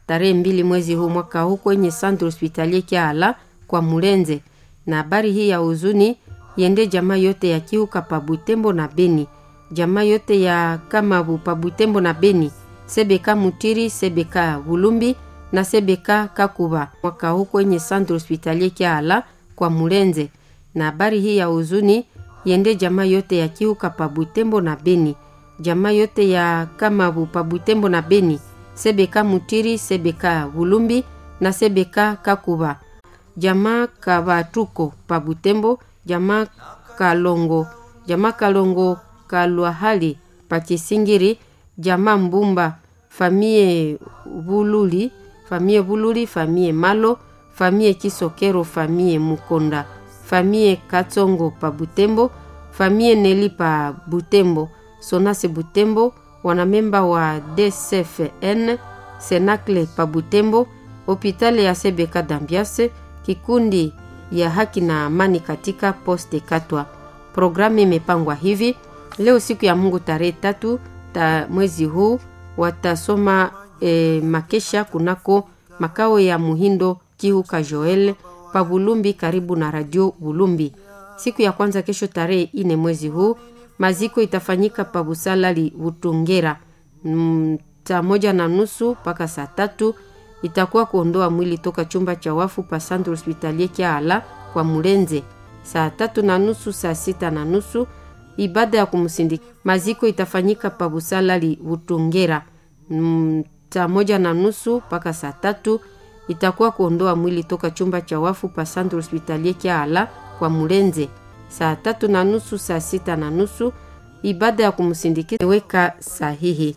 tarehe mbili mwezi huu mwaka huu kwenye Centre Hospitalier Kiala kwa Mulenze. Na habari hii ya huzuni yende jamaa yote ya Kiuka pa Butembo na Beni, jamaa yote ya Kamabu pa Butembo na Beni, Sebeka Mutiri, Sebeka Bulumbi na Sebeka Kakuba mwaka huu kwenye Centre Hospitalier Kiala kwa Mulenze. Na habari hii ya huzuni yende jamaa yote ya Kiuka pa Butembo na Beni, jamaa yote ya Kamabu pa Butembo na Beni, Sebeka Mutiri, Sebeka Bulumbi na Sebeka Kakuba, jamaa Kabatuko pa Butembo, jamaa Kalongo, jamaa Kalongo Kalwahali pa Kisingiri, jamaa Mbumba, famie Bululi, famie Bululi, famie Malo, famie Kisokero, famie Mukonda, famie Katsongo pa Butembo, famie Neli pa Butembo, Sonase Butembo, wanamemba wa DCFN Senakle pa Butembo, hopitali ya Sebeka Dambiase, kikundi ya haki na amani katika poste Katwa. Programu imepangwa hivi: leo siku ya Mungu tarehe tatu ta mwezi huu watasoma e, makesha kunako makao ya Muhindo Kihuka Joel pa Bulumbi karibu na radio Bulumbi. Siku ya kwanza kesho tarehe ine mwezi huu maziko itafanyika pa Busalali Butungera mm, saa moja na nusu mpaka saa tatu itakuwa kuondoa mwili toka chumba cha wafu pa Centre Hospitalier Kiala kwa Mulenze. Saa tatu na nusu saa sita na nusu ibada ya kumsindika. Maziko itafanyika pa Busalali Butungera mm, saa moja na nusu mpaka saa tatu itakuwa kuondoa mwili toka chumba cha wafu pa Centre Hospitalier Kiala kwa Mulenze. Saa tatu na nusu saa sita na nusu ibada ya kumsindikiza weka sahihi.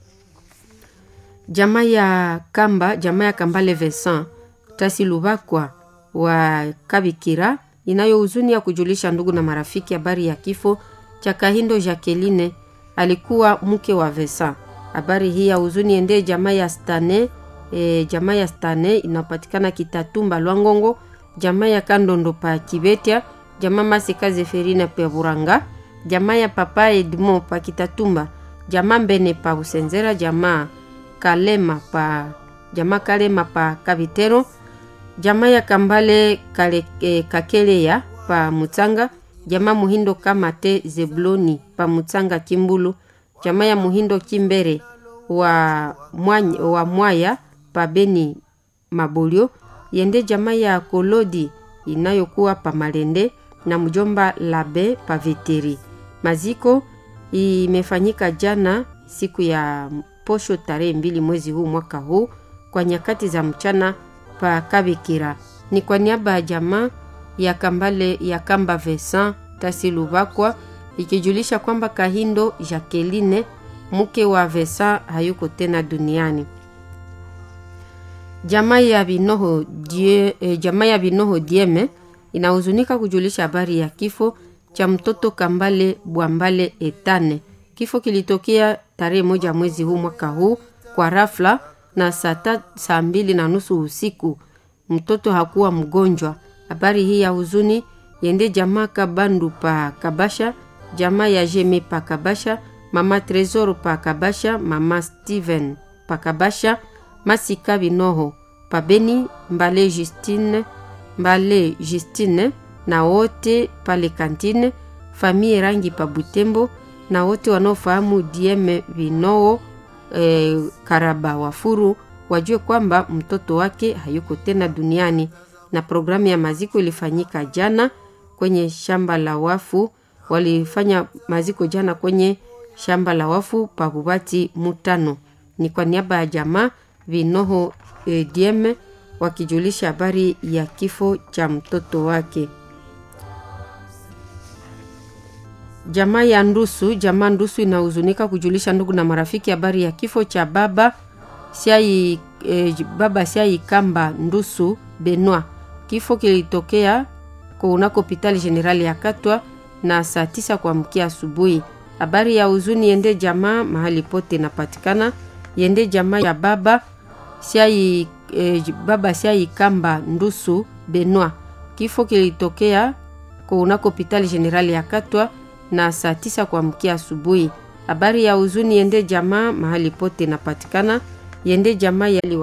Jamaa ya Kamba, jamaa ya Kambale Vincent Tasi Lubakwa wa Kabikira inayo huzuni ya kujulisha ndugu na marafiki habari ya kifo cha Kahindo Jacqueline, alikuwa mke wa Vincent. Habari hii ya huzuni ende jamaa ya Stane e, jamaa ya Stane inapatikana Kitatumba Lwangongo, jamaa ya Kandondo pa Kibetia, jamaa Masika Zeferina pa Buranga, jamaa ya Papa Edmond pa Kitatumba, jamaa Mbene pa Usenzera, jamaa Kalema pa jamaa Kalema pa Kabitero, jamaa ya Kambale kale, e, Kakeleya pa Mutsanga, jamaa Muhindo Kamate Zebloni pa Mutsanga Kimbulu, jamaa ya Muhindo Kimbere wa mwanya, wa Mwaya pa Beni Mabolio, yende jamaa ya Kolodi inayokuwa pa Malende na mjomba Labe pa Veteri. Maziko imefanyika jana siku ya posho tarehe mbili mwezi huu mwaka huu kwa nyakati za mchana pa Kabikira. Ni kwa niaba ya jamaa ya Kambale ya Kamba Vincent Tasilubakwa ikijulisha kwamba Kahindo Jacqueline mke wa Vincent hayuko tena duniani. Jamaa ya Binoho die, eh, jamaa ya Binoho Dieme inahuzunika kujulisha habari ya kifo cha mtoto Kambale Bwambale Etane. Kifo kilitokea tarehe moja mwezi huu mwaka huu kwa rafla na saa saa mbili na nusu usiku. Mtoto hakuwa mgonjwa. Habari hii ya huzuni yende jamaa Kabandu pa Kabasha, jamaa ya Jeme pa Kabasha, mama Tresor pa Kabasha, mama Steven pa Kabasha, Masika Binoho pa Beni, Mbale Justine, Mbale Justine na wote pale kantine, famille Rangi pa Butembo na wote wanaofahamu Dieme Vinoo e, Karaba Wafuru wajue kwamba mtoto wake hayuko tena duniani. Na programu ya maziko ilifanyika jana kwenye shamba la wafu. Walifanya maziko jana kwenye shamba la wafu pa Bubati Mutano. Ni kwa niaba ya jamaa Vinoho e, Dieme wakijulisha habari ya kifo cha mtoto wake. Jamaa ya Ndusu, jamaa Ndusu inahuzunika kujulisha ndugu na marafiki habari ya kifo cha baba Siai, eh, baba Siai Kamba Ndusu Benwa. Kifo kilitokea kunako hospitali generali ya Katwa na saa tisa kuamkia asubuhi. Habari ya huzuni yende jamaa mahali pote inapatikana, yende jamaa ya baba Siai, eh, baba Siai Kamba Ndusu Benwa. Kifo kilitokea kunako hospitali generali ya Katwa na saa tisa kuamkia asubuhi. Habari ya huzuni yende jamaa mahali pote inapatikana, yende jamaa yali